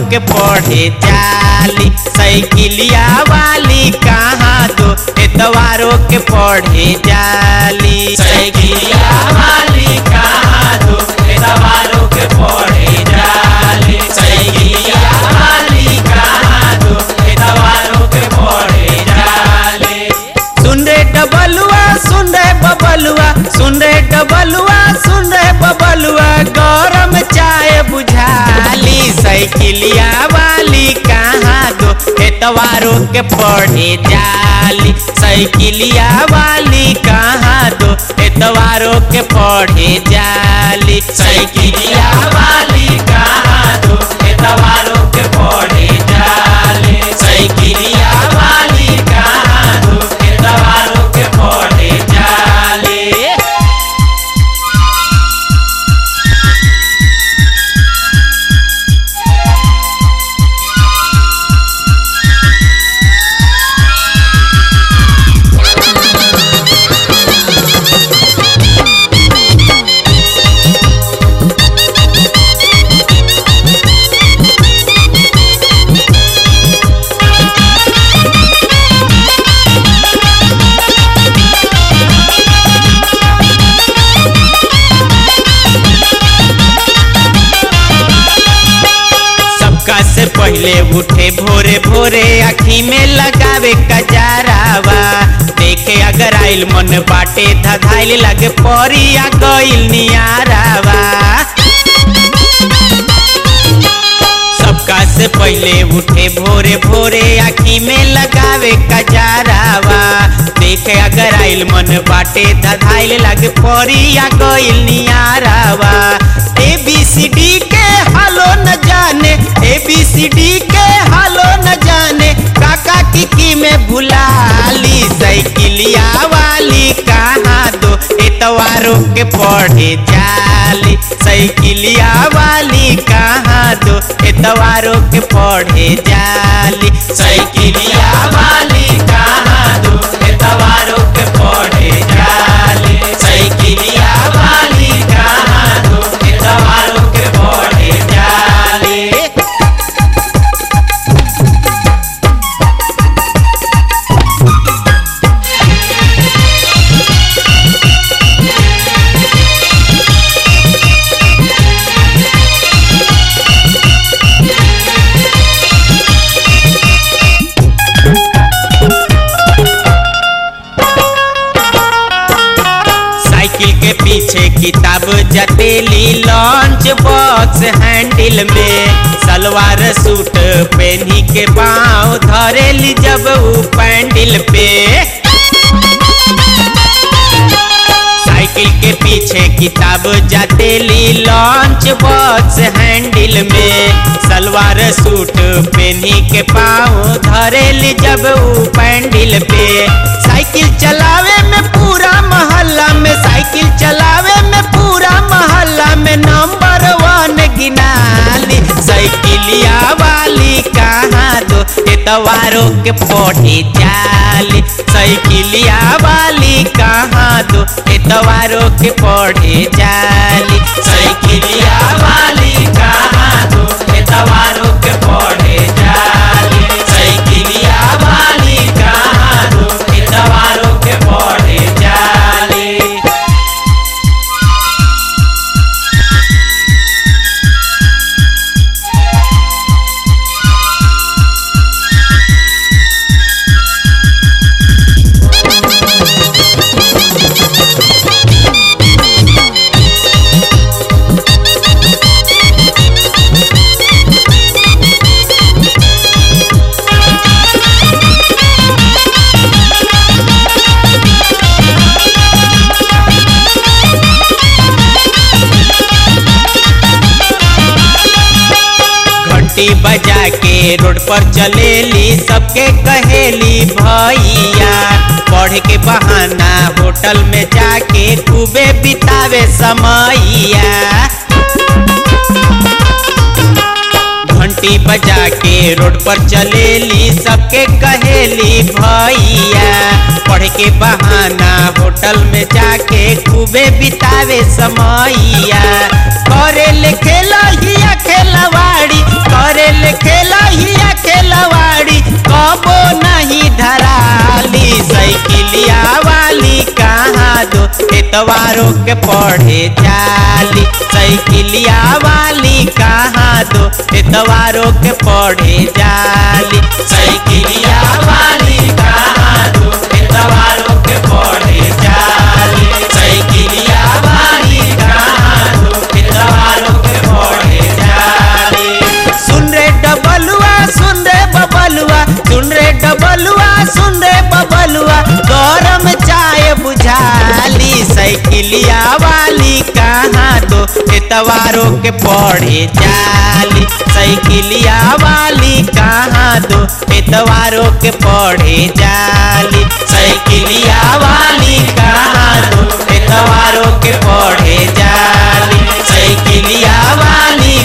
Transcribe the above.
के पढ़े जाली साइकिलिया वाली कहाँ दो एतवारों के पढ़े जाली साइकिलिया वाली कहाँ दो एतवारों के पढ़े जाली साइकिलिया वाली कहाँ दो एतवारों के पढ़े जाली सुन रे डबलुआ सुन रे बबलुआ सुन रे डबलुआ सुन रे बबलुआ गरम चाय बुझाली साइकिलिया वाली कहाँ दो एतवारों के पढ़े जाली साइकिलिया वाली कहाँ दो एतवारों के पढ़े जाली साइकिलिया वाली कहाँ दो एतवारों के पढ़े जाली साइकिलिया वाली कहाँ दो एतवारों के पढ़े जाली सबका से पहले उठे भोरे भोरे आखी में लगावे कजारावा देखे अगर आइल मन बाटे धधाइल लगे परिया गइल नियारावा सबका से पहले उठे भोरे भोरे आखी में लगावे कजारावा देखे अगर आइल मन बाटे धधाइल लगे परिया गइल नियारावा ए बी सी डी के हालो न जाने ए बी सी डी के हालो न जाने काका किकी में भुलाली साइकिलिया वाली कहाँ दो एतवारों के पढ़े जाली साइकिलिया वाली कहाँ दो एतवारों के पढ़े जाली साइकिलिया वाली कहाँ दो एतवारों के पढ़े जाली साइकिलिया वाली कहाँ दो एतवारों के पढ़े जाली साइकिल के पीछे किताब जटेली लॉन्च बॉक्स हैंडल में सलवार सूट पहनी के पाँव धरेली जब ऊ पैंडल पे साइकिल के पीछे किताब जटेली लॉन्च बॉक्स हैंडल में सलवार सूट पहनी के पाँव धरेली जब ऊ पैंडल पे साइकिल चलावे में पूरा मोहल्ला में साइकिल चलावे में पूरा मोहल्ला में नंबर वन गिनाली साइकिलिया वाली कहाँ दो एतवारों के पढ़े जाली साइकिलिया वाली कहाँ दो एतवारों के पढ़े जाली साइकिलिया वाली कहाँ दो एतवारों के पढ़े जाली साइकिलिया वाली कहाँ दो एतवारों के पढ़े जाली घंटी बजा के रोड पर चलेली सबके कहेली भैया पढ़ के बहाना होटल में जाके खूबे बितावे समैया घंटी बजा के रोड पर चलेली सबके कहेली भैया पढ़ के बहाना होटल में जाके खूबे बितावे समैया करे ले खेला हिया खेलवाड़ी करे ले खेला हिया खेलवाड़ी कबो नहीं धराली साइकिलिया वाली कहाँ दो एतवारों के पढ़े जाली साइकिलिया वाली कहाँ दो एतवारों के पढ़े जाली साइकिलिया वाली कहाँ दो एतवारों के पढ़े जाली साइकिलिया वाली कहाँ दो एतवारों के पढ़े जाली सुन रे डबलुआ सुन रे बबलुआ सुन रे डबलुआ सुन रे बबलुआ गरम चाय बुझाली साइकिलिया वाली कहाँ दो एतवारों के पढ़े जाली साइकिलिया वाली कहाँ दो एतवारों के पढ़े जाली साइकिलिया वाली कहाँ दो एतवारों के पढ़े जाली साइकिलिया वाली